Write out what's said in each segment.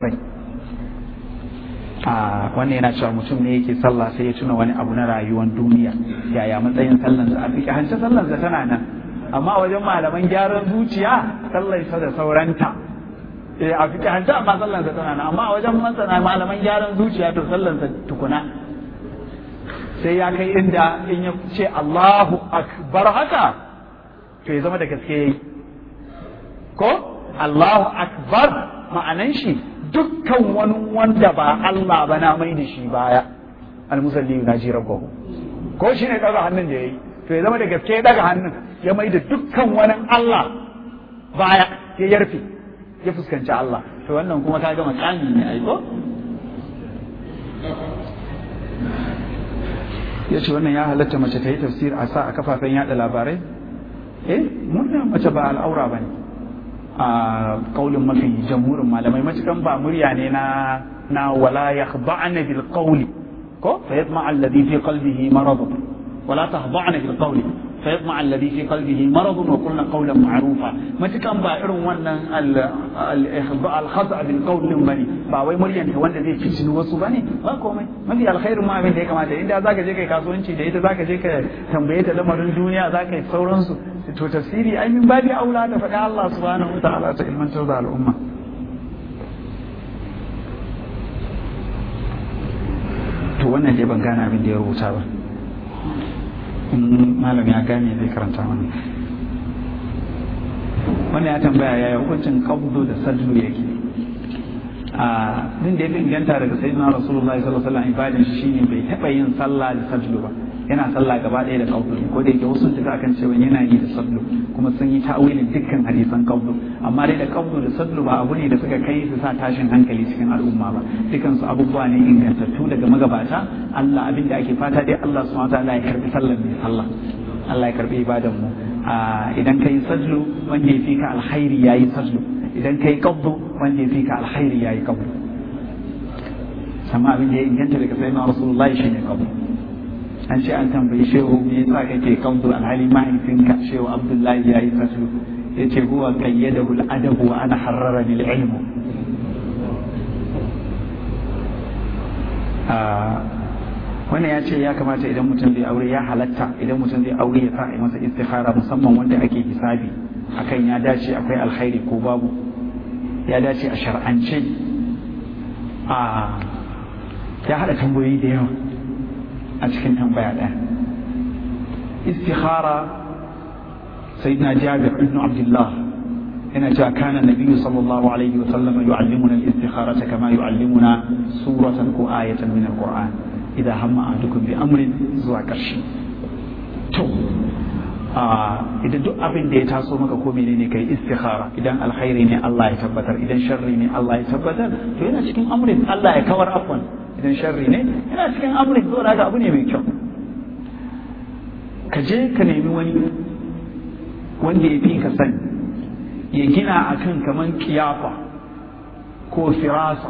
a wannan yana cewa mutum ne yake sallah sai ya tuna wani abu na rayuwar duniya yaya matsayin sallansa a fiƙe hanci sallansa tana nan amma wajen malaman gyaran zuciya sallarsa da sauranta eh a fiƙe hanci amma sallansa tana nan amma wajen masana malaman gyaran zuciya to sallansa tukuna sai ya kai inda in ya ce Allahu akbar haka to ya zama da gaske yayi ko Allahu akbar ma'anan shi dukkan wani wanda ba Allah ba na mai da shi baya almusalli na ji rabbahu ko shi ne daga hannun da yayi to ya zama da gaske daga hannun ya mai da dukkan wani Allah baya ya yarfe ya fuskanci Allah to wannan kuma ka ga makami ne ai ko ya ce wannan ya halatta mace ta yi tafsir a sa a kafafen yada labarai eh murna mace ba al'aura ba ne a kaulin mafi jamhurin malamai matukan ba murya ne na na wala yakhda'na bil qawli ko fa yatma alladhi fi qalbihi marad wala tahda'na bil qawli fa yatma alladhi fi qalbihi marad wa qulna qawlan ma'rufa matukan ba irin wannan al khata' bil qawl din bane ba wai muryan ta wanda zai fitini wasu bane ba komai mafi alkhairin ma abin da ya kamata inda zaka je kai kasuwanci da ita zaka je ka tambaye ta lamarin duniya zaka yi sauransu to tafsiri ai min babi aula da faɗa Allah subhanahu wataala ta ilmantar da al'umma to wannan dai ban gane abin da ya rubuta ba in malam ya gane zai karanta mana wannan ya tambaya yaya hukuncin qabdu da sajlu yake a din da ya fi inganta daga sayyidina rasulullahi sallallahu alaihi wasallam ibadin shi shine bai taɓa yin sallah da sajlu ba yana sallah gaba ɗaya da qabdu ko da yake wasu tafi akan cewa yana yi da sadlu kuma sun yi ta'awilin dukkan hadisan qabdu amma dai da qabdu da sadlu ba abu ne da suka kai su sa tashin hankali cikin al'umma ba dukkan su abubuwa ne ingantattu daga magabata Allah abin da ake fata dai Allah subhanahu wataala ya karbi sallar mai sallah Allah ya karbi ibadan mu idan kai sadlu wanda ya fi ka alkhairi yayi sadlu idan kai qabdu wanda ya fi ka alkhairi yayi qabdu sama abin da ya inganta daga sayyidina rasulullahi shine qabdu an ce an tambayi shehu me yasa kake kamdu alhali mahaifinka shehu abdullahi ya yi faslu ya ce huwa qayyadahu al-adabu wa ana harrara lil ilmu wannan ya ce ya kamata idan mutum zai aure ya halatta idan mutum zai aure ya sa a masa istikhara musamman wanda ake hisabi akan ya dace akwai alkhairi ko babu ya dace a shar'ance a ya haɗa tambayoyi da yawa a cikin tambaya ɗaya istikhara sayyidina jabir ibn abdullah yana cewa kana nabiyyu sallallahu alaihi wa sallam yu'allimuna al-istikhara kama yu'allimuna suratan ko ayatan min al-qur'an idan hamma ahadukum bi amrin zuwa ƙarshe to idan duk abin da ya taso maka ko menene kai istikhara idan alkhairi ne Allah ya tabbatar idan sharri ne Allah ya tabbatar to yana cikin amrin Allah ya kawar afwan idan sharri ne yana cikin amrin zo haka abu ne mai kyau ka je ka nemi wani wanda ya fi ka sani ya gina akan kaman kiyafa ko firasa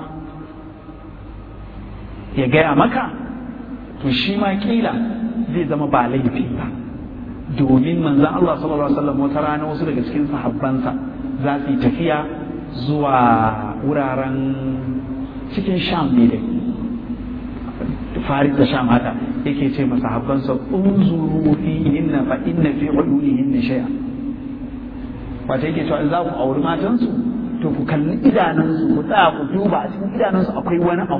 ya gaya maka to shi ma kila zai zama ba laifi ba domin manzan Allah sallallahu alaihi wasallam wata rana wasu daga cikin sahabbansa za su yi tafiya zuwa wuraren cikin sham ne dai farid da sham haka yake ce masa habbansa unzuru fi inna fa inna fi uyunihinna shay'a wata yake cewa in za ku auri matansu to ku kalli idanunsu ku tsaya ku duba a cikin idanunsu akwai wani abu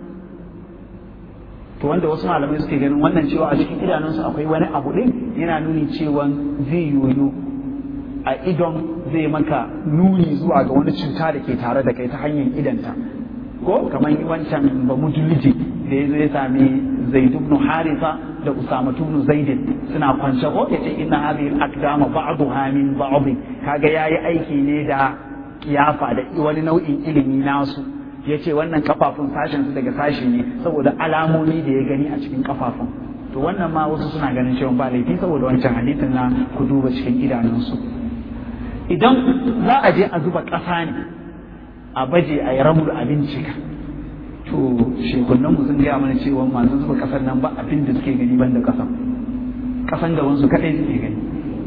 to wanda wasu malamai suke ganin wannan cewa a cikin idanunsu akwai wani abu din yana nuni cewa zai yoyo a idon zai maka nuni zuwa ga wani cuta da ke tare da kai ta hanyar idanta ko kamar wancan ba mujuliji da ya zo ya sami zaid ibn haritha da usama ibn zaid suna kwance ko yace inna hadhihi al-aqdama ba'daha min ba'd kaga yayi aiki ne da kiyafa da wani nau'in ilimi nasu yace wannan kafafun sashen su daga sashi ne saboda alamomi da ya gani a cikin kafafun to wannan ma wasu suna ganin cewa ba laifi saboda wancan hadisin na ku duba cikin idanunsu idan za a je a zuba ƙasa ne a baje a yi ramur a bincika to shekunan mu sun gaya mana cewa masu zuba ƙasar nan ba abin da suke gani banda ƙasan ƙasan gaban su kaɗai suke gani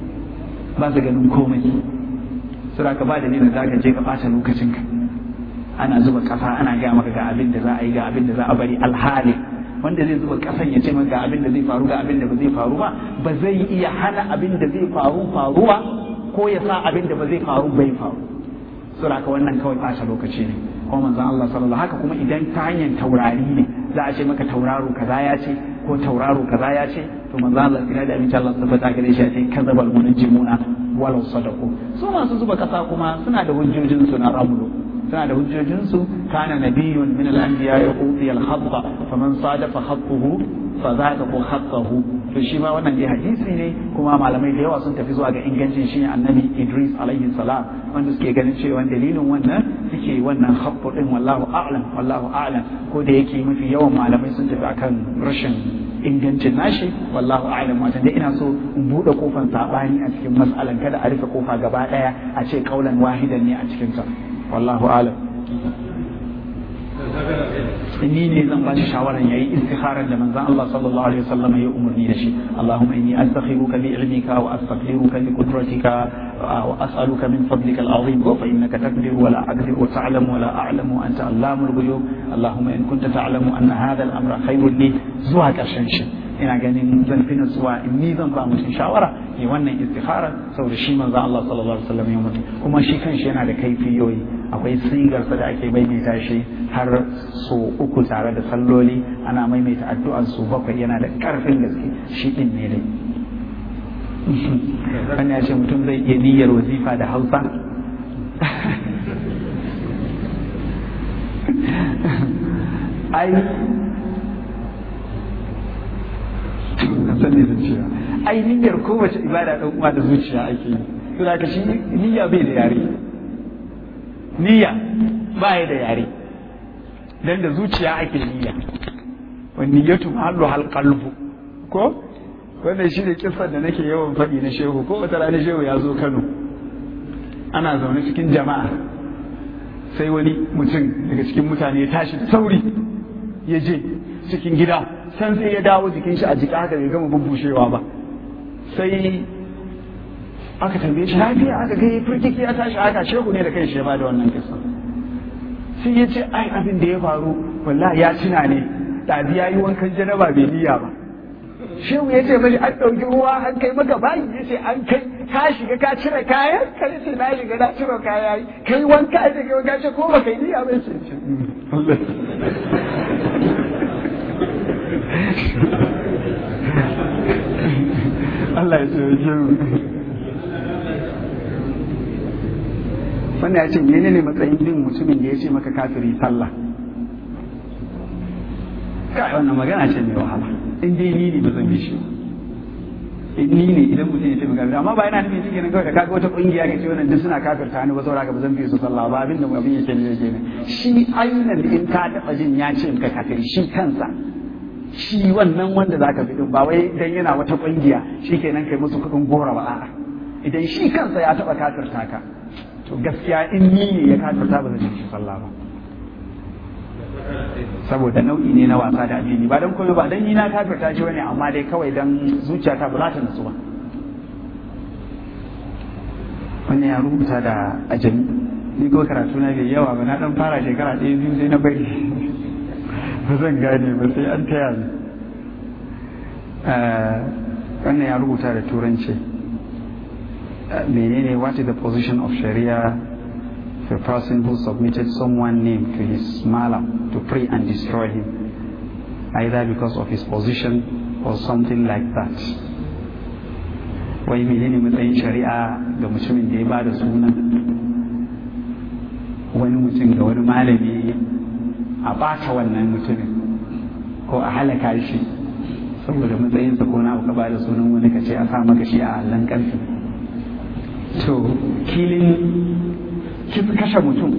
ba su ganin komai sura ka ba da ne da za ka je ka ɓata lokacinka ana zuba ƙasa ana gaya maka ga abin da za a yi ga abin da za a bari alhali wanda zai zuba ƙasan ya ce maka ga abin da zai faru ga abin da ba zai faru ba ba zai iya hana abin da zai faru faruwa ko ya sa abin da ba zai faru bai faru saboda haka wannan kawai ɓata lokaci ne kuma manzon Allah sallallahu haka kuma idan ta hanyar taurari ne za a ce maka tauraro kaza ya ce ko tauraro kaza ya ce to manzon Allah kira da aminci Allah tabbata gare shi ya ce kazabal munajjimuna walau sadaku su masu zuba kasa kuma suna da hujjojin su na ramlu suna da hujjojin su kana nabiyyun min al-anbiya yuqti al-khatta faman sadafa khattahu fa zaka ko khattahu to shi ma wannan dai hadisi ne kuma malamai da yawa sun tafi zuwa ga ingancin shi annabi Idris alaihi salam wanda suke ganin cewa dalilin wannan suke wannan khattu din wallahu a'lam wallahu a'lam ko da yake mafi yawan malamai sun tafi akan rashin ingancin nashi wallahu a'lam wata dai ina so in bude kofan sabani a cikin mas'alan kada a rufe kofa gaba daya a ce kaulan wahidan ne a cikin ta wallahu a'lam ni ne zan ba shi shawaran yayi istikharar da manzon Allah sallallahu alaihi wasallam ya umarni da shi Allahumma inni astakhiruka bi ilmika wa astaghfiruka bi qudratika wa as'aluka min fadlika al-azim wa fa innaka taqdiru wa la aqdiru wa ta'lamu wa la a'lamu anta allamul ghuyub Allahumma in kunta ta'lamu anna hadha al-amra khairun li zuwa karshen shi ina ganin zan fi nutsuwa in ni zan ba mutum shawara yi wannan istikhara saboda shi manzo Allah sallallahu alaihi wasallam ya mutu kuma shi kanshi yana da kaifiyoyi akwai sigarsa da ake maimaita shi har so uku tare da salloli ana maimaita addu'an su bakwai yana da karfin gaske shi din ne dai wannan ya ce mutum zai iya niyyar wazifa da hausa ai san ne zuciya ai niyyar kowace ibada dan uwa da zuciya ake yi to da shi niyya bai da yare niyya ba ya da yare dan da zuciya ake niyya wa niyyatu mahallu hal qalbu ko wannan shi ne kissar da nake yawan faɗi na shehu ko wata rana shehu ya zo Kano ana zaune cikin jama'a sai wani mutum daga cikin mutane ya tashi da sauri ya je cikin gida san sai ya dawo jikin shi a jika haka bai gama bubbushewa ba sai aka tambaye shi lafiya aka ga firkiki ya tashi haka shehu ne da kai shi ya bada wannan kisa sai ya ce ai abin da ya faru wallahi ya tuna ne ɗazi ya yi wankan janaba bai niyya ba shehu ya ce mashi an ɗauki ruwa an kai maka bayi ya ce an kai ka shiga ka cire kayan ka ce na shiga na cire kaya yi kai wanka ya ce kai wanka ce ko baka yi niyya ba ce Allah ya tsaye mu wannan ya ce mene ne matsayin bin mutumin da ya ce maka kafiri sallah kai wannan magana ce mai wahala in dai ni ne ba zan bi shi in ni ne idan mutum ya ce maka kafiri amma ba yana nufin shi kenan kawai da kaga wata kungiya ka ce wannan duk suna kafirta ni ba saboda ba zan bi su sallah ba abin da abin yake ne yake ne shi ainihin in ka taba jin ya ce maka kafiri shi kansa shi wannan wanda zaka fi ba wai dan yana wata kungiya kenan kai musu kudin gora ba a'a idan shi kansa ya taba kafirta ka to gaskiya in ni ne ya kafirta ba zan yi shi sallah ba saboda nau'i ne na wasa da addini ba dan komai ba dan ni na kafirta shi bane amma dai kawai dan zuciyata ba za ta nutsu ba wannan ya rubuta da ajami ni ko karatu na bai yawa ba na dan fara shekara ɗaya biyu sai na bari ba zan gane ba sai an taya ni wannan ya rubuta da turanci menene what is the position of sharia for a person who submitted someone name to his malam to pray and destroy him either because of his position or something like that wai menene matsayin shari'a ga mutumin da ya ba da sunan wani mutum ga wani malami a bata wannan mutumin ko a halaka shi saboda matsayinsa ko na ka ba da sunan wani ka ce a sa maka shi a allon karfi to kilin kashe mutum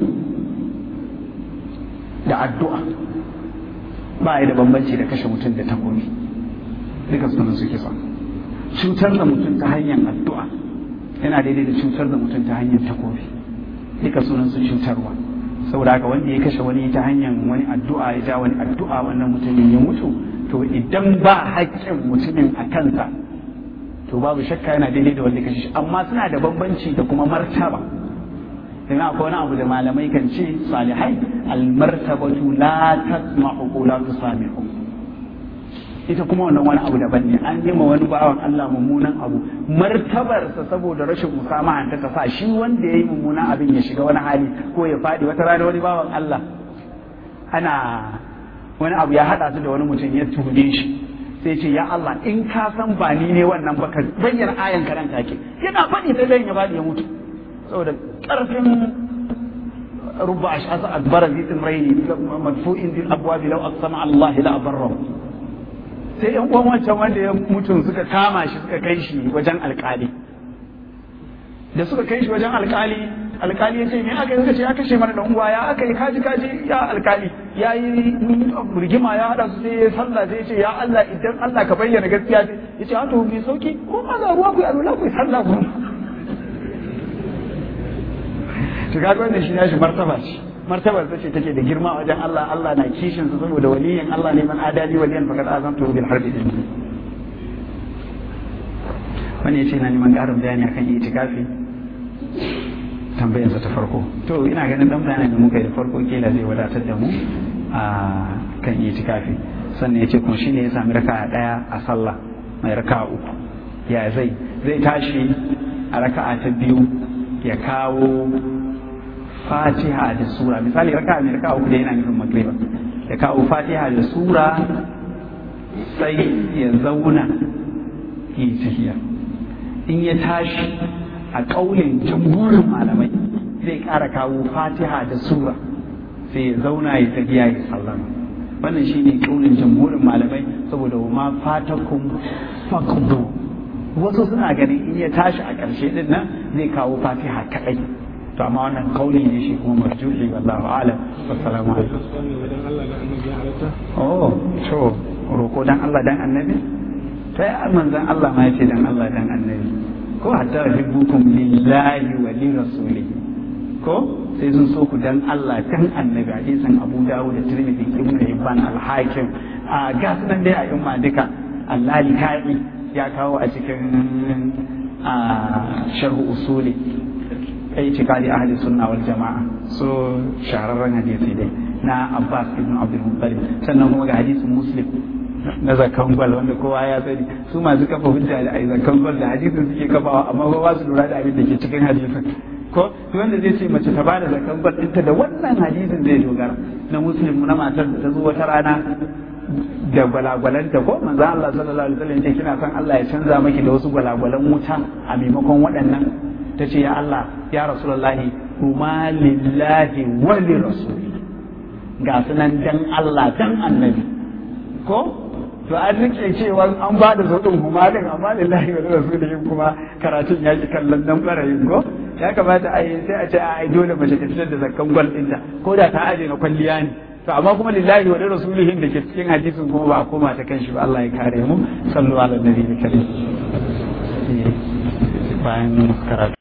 da addu'a ba ya da bambanci da kashe mutum da takobi duka sunan su kisa cutar da mutum ta hanyar addu'a yana daidai da cutar da mutum ta hanyar takobi duka sunan su cutarwa saboda haka wanda ya kashe wani ta hanyar wani addu'a ya ja wani addu'a wannan mutumin ya mutu to idan ba haƙƙin mutumin a kansa to babu shakka yana daidai da wanda kashe shi amma suna da bambanci da kuma martaba dan akwai wani abu da malamai kan ce salihai almartabatu la tasma'u ko la tusami'u ita kuma wannan wani abu daban ne an yi ma wani bawan Allah mummunan abu martabarsa saboda rashin musamaha ta sa shi wanda ya yi mummunan abin ya shiga wani hali ko ya faɗi wata rana wani bawan Allah ana wani abu ya haɗa su da wani mutum ya tuhume shi sai ce ya Allah in ka san ba ni ne wannan baka bayyana ayan karan take yana faɗi sai dai ya faɗi ya mutu saboda ƙarfin rubba ash'asa adbara zi timraini madfu'in bil abwabi law aqsama Allah la abarrahu sai yan uwan wancan wanda ya mutum suka kama shi suka kai shi wajen alkali da suka kai shi wajen alkali alkali ya ce me aka yi suka ce ya kashe mana dan uwa ya aka yi kaji kaji ya alkali ya yi rigima ya hada su sai ya sallah sai ya ce ya Allah idan Allah ka bayyana gaskiya ya ce to mai sauki ko ma ga ruwa ku yi alwala ku yi sallah ku to kaga wannan shi nashi martaba ce martabar ta ce take da girma wajen Allah Allah na kishin su saboda waliyin Allah ne man adali waliyan faqad azamtu bil harbi din wani yace na neman karin bayani akan itikafi tambayar sa ta farko to ina ganin dan bayanin da muka yi da farko kila zai wadatar da mu a kan itikafi sannan yace kuma shine ya sami raka'a daya a sallah mai raka'a uku ya zai zai tashi a raka'a ta biyu ya kawo fatiha da sura misali raka mai raka uku da yana nufin magriba ya kawo fatiha da sura sai ya zauna yi tafiya in ya tashi a ƙauyen jamhurin malamai zai ƙara kawo fatiha da sura sai ya zauna ya tafiya ya sallama wannan shine ƙauyen jamhurin malamai saboda ma fatakum faqdu wasu suna ganin in ya tashi a ƙarshe din nan zai kawo fatiha kaɗai to amma wannan kauli ne shi kuma marjuhi wallahu a'lam wassalamu alaikum oh to roko dan Allah dan annabi sai manzon Allah ma yace dan Allah dan annabi ko hatta hibbukum lillahi wa li rasulihi ko sai sun so ku dan Allah dan annabi hadisin Abu Dawud da Tirmidhi Ibn Hibban al-Hakim a gas nan dai a yamma duka Allah likai ya kawo a cikin sharh usuli itikadi ahli sunna wal jama'a so shahararren hadisi dai na Abbas ibn Abdul Muttalib sannan kuma ga hadisin Muslim na zakan gwal wanda kowa ya sani su masu kafa hujja da ai zakan gwal da hadisin suke kafawa amma ba su lura da abin da ke cikin hadisin ko wanda zai ce mace ta bada zakan gwal ɗinta da wannan hadisin zai dogara na Muslim na matar da ta zo wata rana da gwalagwalanta ko manzo Allah sallallahu alaihi wasallam ce kina son Allah ya canza maki da wasu gwalagwalan wuta a maimakon waɗannan ta ce ya Allah ya rasulullahi kuma lillahi wa li rasuli ga sunan dan Allah dan annabi ko to an rike cewa an ba da zaɗin kuma din amma lillahi wa li rasuli kuma karatun ya ki kallon dan barayin ko ya kamata a yi sai a ce a dole mace ta fitar da zakkan gwal ɗinta ko da ta aje na kwalliya ne to amma kuma lillahi wa li rasulihin da ke cikin hadisin kuma ba a koma ta kan shi ba Allah ya kare mu sallu ala nabi karim bayan karatu